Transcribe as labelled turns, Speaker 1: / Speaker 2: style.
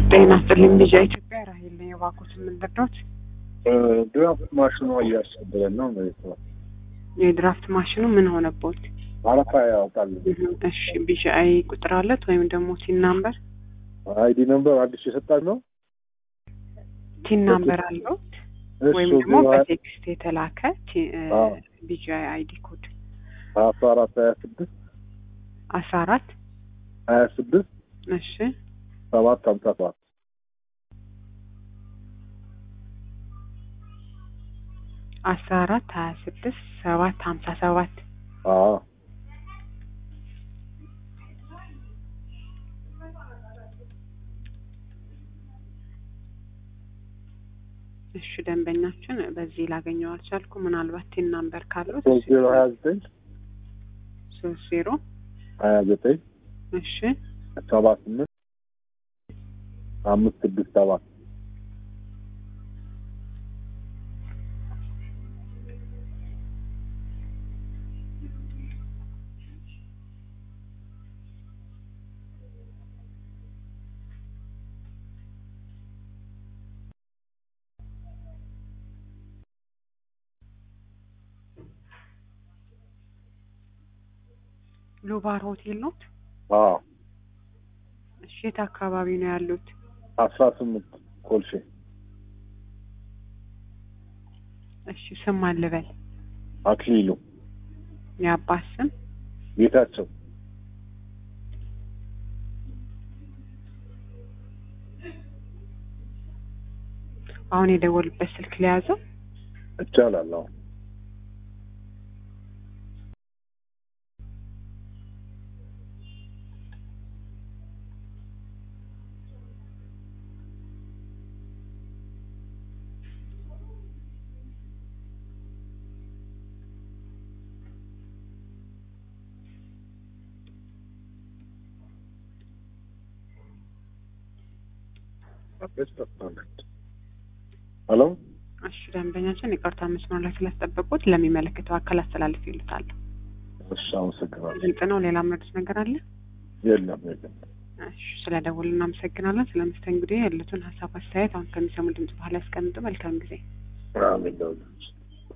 Speaker 1: ጤና ይስጥልኝ ልጅ ኢትዮጵያ ራሄል ነኝ። እባክዎት የምንረዳዎት?
Speaker 2: ድራፍት ማሽኗ እያስቸገረን ነው ማለት ነው።
Speaker 1: የድራፍት ማሽኑ ምን ሆነቦት?
Speaker 2: አረፋ ያወጣል።
Speaker 1: እሺ ቢጂአይ ቁጥር አለት ወይም ደግሞ ቲን ናምበር?
Speaker 2: አይዲ ነምበር አዲስ የሰጣት ነው።
Speaker 1: ቲን ናምበር አለዎት ወይም
Speaker 2: እሱ
Speaker 1: ደግሞ በቴክስት የተላከ
Speaker 2: አዎ።
Speaker 1: ቢጂአይ አይዲ ኮድ
Speaker 2: አስራ አራት ሀያ ስድስት
Speaker 1: አስራ አራት
Speaker 2: ሀያ ስድስት
Speaker 1: እሺ
Speaker 2: ሰባት ሀምሳ ሰባት
Speaker 1: አስራ አራት ሀያ ስድስት ሰባት ሀምሳ ሰባት
Speaker 2: አዎ
Speaker 1: እሺ ደንበኛችን በዚህ ላገኘው አልቻልኩ። ምናልባት ቲን ናምበር ካለው
Speaker 2: ሶስት ዜሮ ሀያ ዘጠኝ
Speaker 1: ሶስት ዜሮ
Speaker 2: ሀያ ዘጠኝ
Speaker 1: እሺ
Speaker 2: ሰባ ስምንት አምስት ስድስት ሰባት
Speaker 1: ሉባር ሆቴል ነው።
Speaker 2: አዎ
Speaker 1: እሺ የት አካባቢ ነው ያሉት?
Speaker 2: አስራ ስምንት ኮልሼ
Speaker 1: እሺ ስም አልበል
Speaker 2: አክሊሉ
Speaker 1: የአባት ስም
Speaker 2: ጌታቸው
Speaker 1: አሁን የደወሉበት ስልክ ሊያዘው
Speaker 2: ይቻላል። አዎ ሄሎ
Speaker 1: እሺ ደንበኛችን ይቅርታ መስመር ላይ ስላስጠበቁት ለሚመለከተው አካል አስተላልፍ ይሉታል።
Speaker 2: እሺ፣ አመሰግናለሁ።
Speaker 1: ግልጽ ነው። ሌላ ምርት ነገር አለ?
Speaker 2: የለም የለም።
Speaker 1: እሺ ስለ ደውል እናመሰግናለን። ስለ መስተንግዶ ያሉትን ሀሳብ አስተያየት አሁን ከሚሰሙ ድምጽ በኋላ ያስቀምጡ። መልካም ጊዜ።
Speaker 2: አሜን።